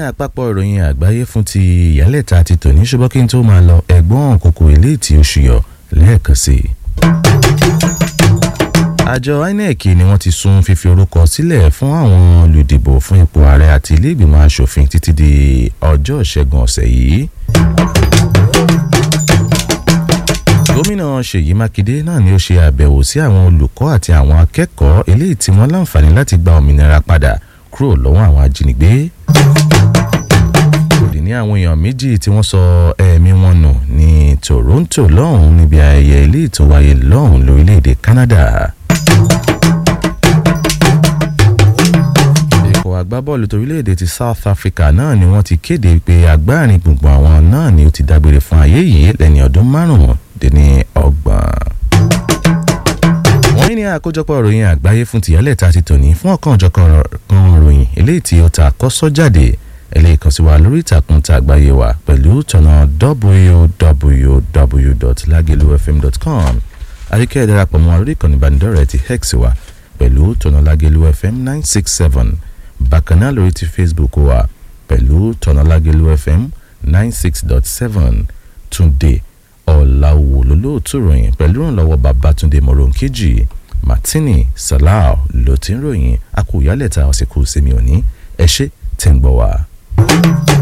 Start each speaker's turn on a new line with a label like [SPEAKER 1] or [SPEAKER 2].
[SPEAKER 1] àpapọ̀ ìròyìn àgbáyé fún ti ìyálẹ̀ta ti tòní ṣùgbọ́n kí n tó máa lọ ẹ̀gbọ́n kòkò ilé tí oṣù yọ lẹ́ẹ̀kan sí i. àjọ inec ni wọ́n ti sún fífi orúkọ sílẹ̀ fún àwọn olùdìbò fún ipò ààrẹ àti ilé ìgbìmọ̀ asòfin títí di ọjọ́ ìṣẹ́gun ọ̀sẹ̀ yìí. gómìnà ṣèyí mákindé náà ni ó ṣe àbẹ̀wò sí àwọn olùkọ́ àti àwọn akẹ́kọ̀ọ́ eléyìí tí wọ́n láǹfààní láti gba òmìnira padà kúrò lọ́wọ́ àwọn ajínigbé. kò dín ní àwọn èèyàn méjì tí wọ́n sọ ẹ̀mí wọn nù ní toronto lọ́hùn níbi ayẹyẹ eléyìí tó wáyé lọ́hùn lórílẹ̀‐èdè canada. ikọ̀ agbábọ́ọ̀lù torílẹ̀‐èdè ti south africa náà ni wọ́n ti kéde pé agbárin gbùngbùn àwọn náà ni ó ti dágbére fún ayé yìí lẹ́ni ọdún márùn-ún dín ní ọgbọ̀n wọ́n ní àkójọpọ̀ ìròyìn àgbáyé fún tìyálẹ̀ ta ti tòní fún ọ̀kan ọ̀jọ̀kan kan ìròyìn eléyìí tí ó ta kọ́sọ́ jáde eléyìí kan sí wa lórí ìtàkùn ta àgbáyé wa pẹ̀lú tọ̀nà www.lagelufm.com àríkẹ́ ẹ̀ darapọ̀ mọ́ lórí ìkànnì ìbánidọ́rẹ̀ẹ́ ti hex wa pẹ̀lú tọ̀nà lagelufm nine six seven bákan náà lórí ti facebook wa pẹ̀lú tọ̀nà lagelufm nine six dot seven túnde ọ̀làwò lólóòtú ròyìn pẹ̀lú ìrànlọ́wọ́ babatunde moronkeji martini salau ló ti ń ròyìn akóyálẹ̀ta ọ̀sẹ̀ kù sẹ́mi òní ẹ ṣé tẹ̀ ń gbọ́ wa.